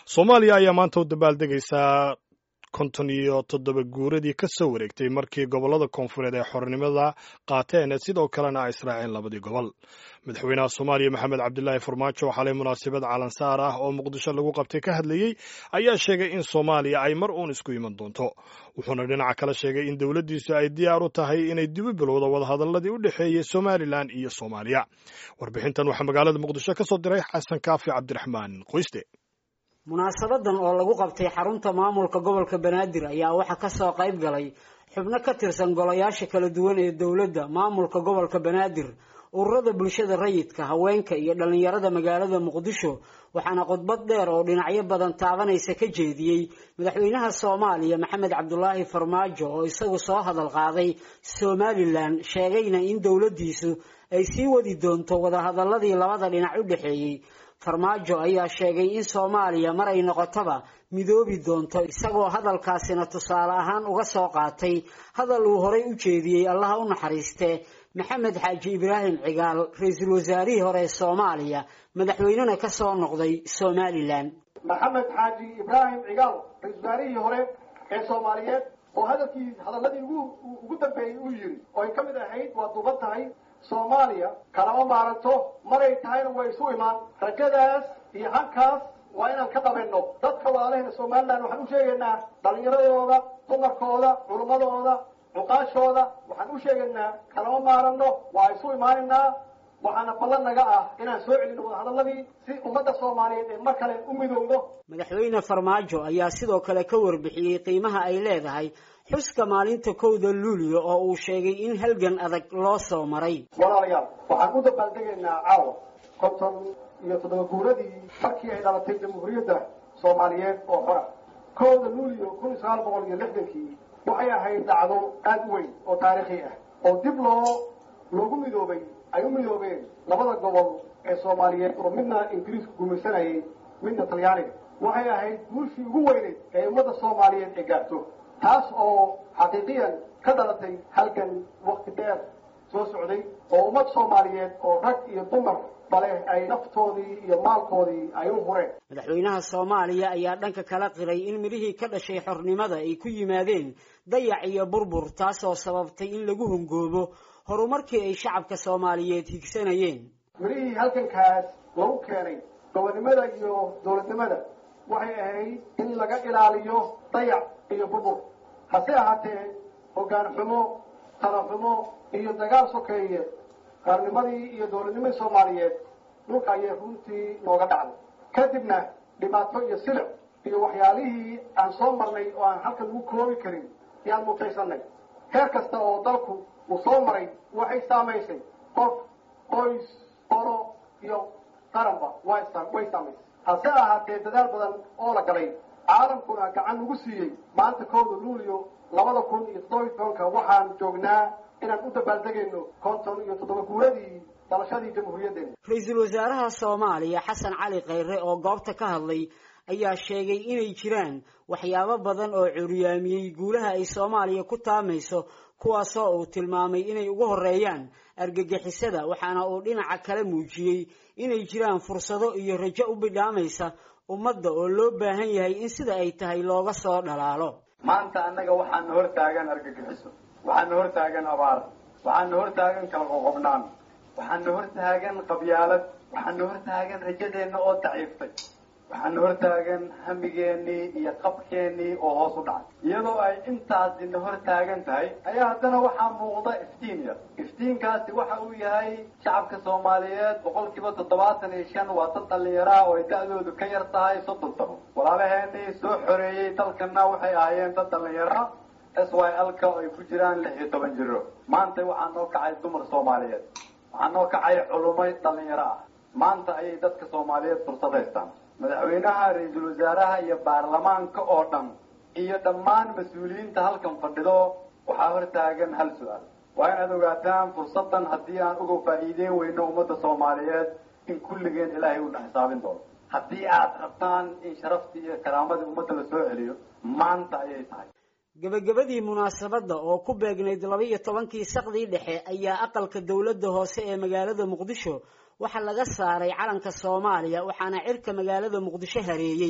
soomaaliya ayaa maanta u dabaaldegaysaa konton iyo toddoba guuradii ka soo wareegtay markii gobollada koonfureed ee xornimada qaateen sidoo kalena ay israaceen labadii gobol madaxweynaha soomaaliya maxamed cabdilaahi farmaajo xalay munaasabad calansaar ah oo muqdisho lagu qabtay ka hadlayey ayaa sheegay in soomaaliya ay mar uun isku iman doonto wuxuuna dhinaca kale sheegay in dowladdiisu ay diyaar u tahay inay dibu bilowdo wadahadalladii u dhexeeyey somalilan iyo soomaaliya warbixintan waxaa magaalada muqdisho ka soo diray xasan kaafi cabdiraxmaan qoyste munaasabadan oo lagu qabtay xarunta maamulka gobolka banaadir ayaa waxaa kasoo qayb galay xubno ka tirsan golayaasha kala duwan ee dowladda maamulka gobolka banaadir ururada bulshada rayidka haweenka iyo dhallinyarada magaalada muqdisho waxaana khudbad dheer oo dhinacyo badan taabanaysa ka jeediyey madaxweynaha soomaaliya maxamed cabdulaahi farmaajo oo isagu soo hadal qaaday somalilan sheegayna in dowladdiisu ay sii wadi doonto wadahadaladii labada dhinac u dhexeeyey farmaajo ayaa sheegay in soomaaliya mar ay noqotaba midoobi doonto isagoo hadalkaasina tusaale ahaan uga soo qaatay hadal uu horay u jeediyey allaha u naxariiste maxamed xaaji ibraahim cigaal ra-iisul wasaarihii hore ee soomaaliya madaxweynena ka soo noqday somalilan maxamed xaaji ibraahim cigaal ra-isul wasaarihii hore ee soomaaliyeed oo hadalkii hadaladii ugu dambeeyey uu yiri oo ay ka mid ahayd waa duuban tahay soomaaliya kalama maaranto maray tahayna way isu imaan rajadaas iyo hankaas waa inaan ka dhabayno dadka walaalaheena somalilan waxaan u sheegaynaa dhallinyaradooda dumarkooda culummadooda cuqaashooda waxaan u sheegaynaa kalama maaranno waa isu imaanaynaa waxaana ballan naga ah inaan soo celino wadahadaladii si ummadda soomaaliyeed ee mar kale u midowdo madaxweyne farmaajo ayaa sidoo kale ka warbixiyey qiimaha ay leedahay xuska maalinta kowda luulyo oo uu sheegay in halgan adag loo soo maray walaalayaal waxaan u dabaaldegaynaa caawa konton iyo toddoba guuradii markii ay dhalatay jamhuuriyadda soomaaliyeed oo xora kowda luulyo kun iyo sagaal boqol iyo lixdankii waxay ahayd dhacdo aad u weyn oo taariikhi ah oo dib loo loogu midoobay ay u midoobeen labada gobol ee soomaaliyeed oo midna ingiriisku gumaysanayay midna talyaaniga waxay ahayd guushii ugu weyneyd ee ummadda soomaaliyeed ay gaarto taas oo xaqiiqiyan ka dhalatay halgan wakti dheer soo socday oo ummad soomaaliyeed oo rag iyo dumar bale ay naftoodii iyo maalkoodii ay u hureen madaxweynaha soomaaliya ayaa dhanka kala qiray in midhihii ka dhashay xornimada ay ku yimaadeen dayac iyo burbur taasoo sababtay in lagu hungoobo horumarkii ay shacabka soomaaliyeed higsanayeen midhihii halgankaas lagu keenay gobonnimada iyo dowladnimada waxay ahayd in laga ilaaliyo dayac iyo burbur hase ahaatee hoggaan xumo tala xumo iyo dagaal sokeeye qaarnimadii iyo dowladnimadii soomaaliyeed dhulka ayay runtii nooga dhacday kadibna dhibaato iyo silic iyo waxyaalihii aan soo marnay oo aan halkan lagu koobi karin yaan mutaysanay heer kasta oo dalku uu soo maray waxay saamaysay qof qoys qoro iyo qaranba way saamaysay hase ahaatee dadaal badan oo la galay caalamkuna gacan ugu siiyey maanta kowda luulyo labada kun iyo toddoba tobanka waxaan joognaa inaan u dabaaldegayno konton iyo toddoba guuradii dalashadii jamhuuriyaddeena ra-iisul wasaaraha soomaaliya xasan cali khayre oo goobta ka hadlay ayaa sheegay inay jiraan waxyaabo badan oo curyaamiyey guulaha ay soomaaliya ku taamayso kuwaasoo uu tilmaamay inay ugu horeeyaan argagixisada waxaana uu dhinaca kale muujiyey inay jiraan fursado iyo rajo u bidhaamaysa ummadda oo loo baahan yahay in sida ay tahay looga soo dhalaalo maanta annaga waxaana hor taagan argagixiso waxaana hor taagan abaar waxaana hor taagan kala qoqobnaan waxaana hor taagan qabyaalad waxaana hor taagan rajadeenna oo daciiftay waxaana hor taagan hamigeennii iyo qabkeennii oo hoos u dhacay iyadoo ay intaasina hor taagan tahay ayaa haddana waxaa muuqda iftiin yar iftiinkaasi waxa uu yahay shacabka soomaaliyeed boqol kiiba toddobaatan iyo shan waa dad dhallinyaraha oo ay da-doodu ka yar tahay soddon sano walaalaheenii soo xoreeyey dalkana waxay ahaayeen dad dhallinyara s y l-ka oo ay ku jiraan lix iyo toban jiro maanta waxaa noo kacay dumar soomaaliyeed waxaa noo kacay culumay dhallinyaro ah maanta ayay dadka soomaaliyeed fursad haystaan madaxweynaha ra-iisul wasaaraha iyo baarlamaanka oo dhan iyo dhammaan mas-uuliyiinta halkan fadhido waxaa hor taagan hal su-aal waa inaad ogaataan fursaddan haddii aan uga faa'iideyn weyno ummadda soomaaliyeed in kulligeen ilaahay uuna xisaabin doono haddii aad rabtaan in sharaftii iyo karaamadii ummadda la soo celiyo maanta ayay tahay gebagabadii munaasabadda oo ku beegnayd laba-iyo tobankii saqdii dhexe ayaa aqalka dowladda hoose ee magaalada muqdisho waxaa laga saaray calanka soomaaliya waxaana cirka magaalada muqdisho hareeyey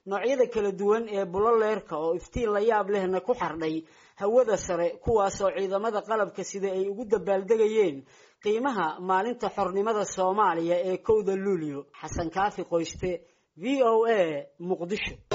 noocyada kala duwan ee buloleerka oo iftiin la yaab lehna ku xardhay hawada sare kuwaasoo ciidamada qalabka sida ay ugu dabaaldegayeen qiimaha maalinta xornimada soomaaliya ee kowda luulyo xasan kaafi qoyste v o a muqdisho